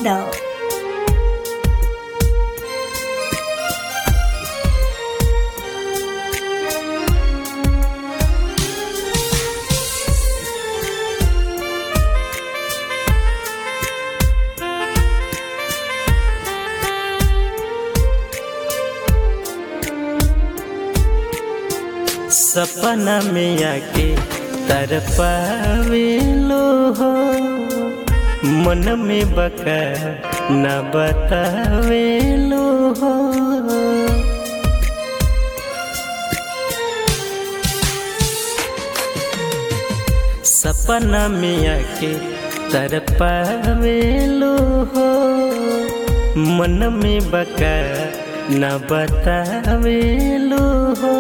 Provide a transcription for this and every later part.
Yaadav. सपना में आके तरपावे लो हो मन में बका न बतावे लो हो सपना में आके तरपावे लो हो मन में बका न बतावे लो हो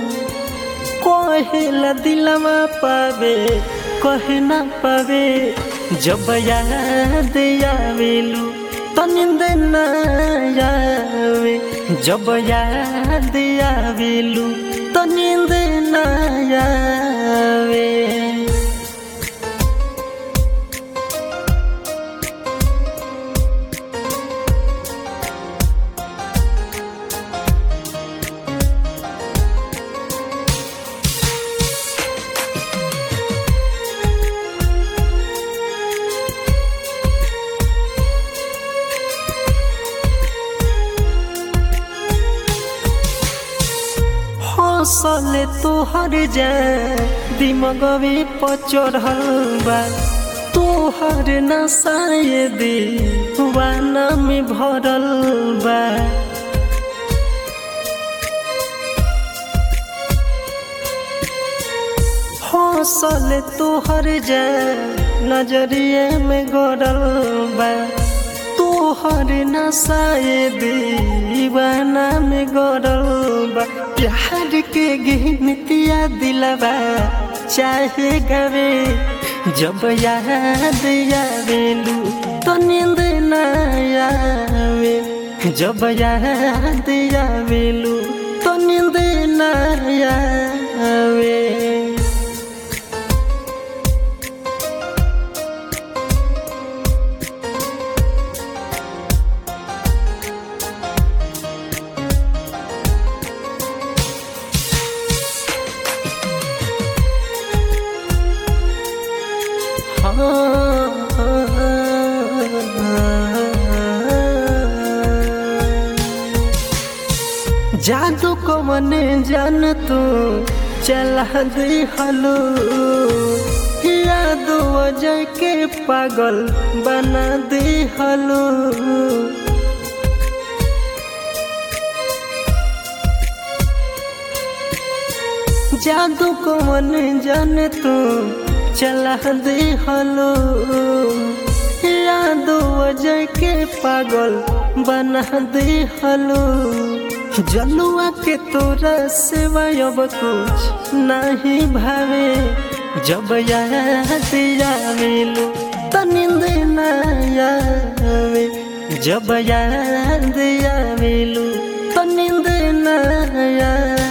कहेला दिलवा पावे कहे ना पावे जब याद आवेलू तो नींद न आवे जब याद आवेलू तो नींद न आवे हौसले तोहर जाए दिमगवे पचढ़ल बा तोहर नसाए दीवाना में भरल बा हौसले तोहर जाए नजरिए में गड़ल बा तोहर नसाए दीवाना में गड़ल बा प्यार के गिनतिया दिलवा चाहे गवे जब याद आवेलू तो नींद न आवे जब याद आवेलू तो नींद न आवे जादू को मने जान तू चला दे हलो याद वजह के पागल बना दे हलो जादू को मन जान तू चला दे हलो याद वजह के पागल बना दे हलो जलुआ के तोरा सेवा अब कुछ नहीं भावे जब याद आवेलू तो नींद न आवे जब याद आवेलू तो नींद न आवे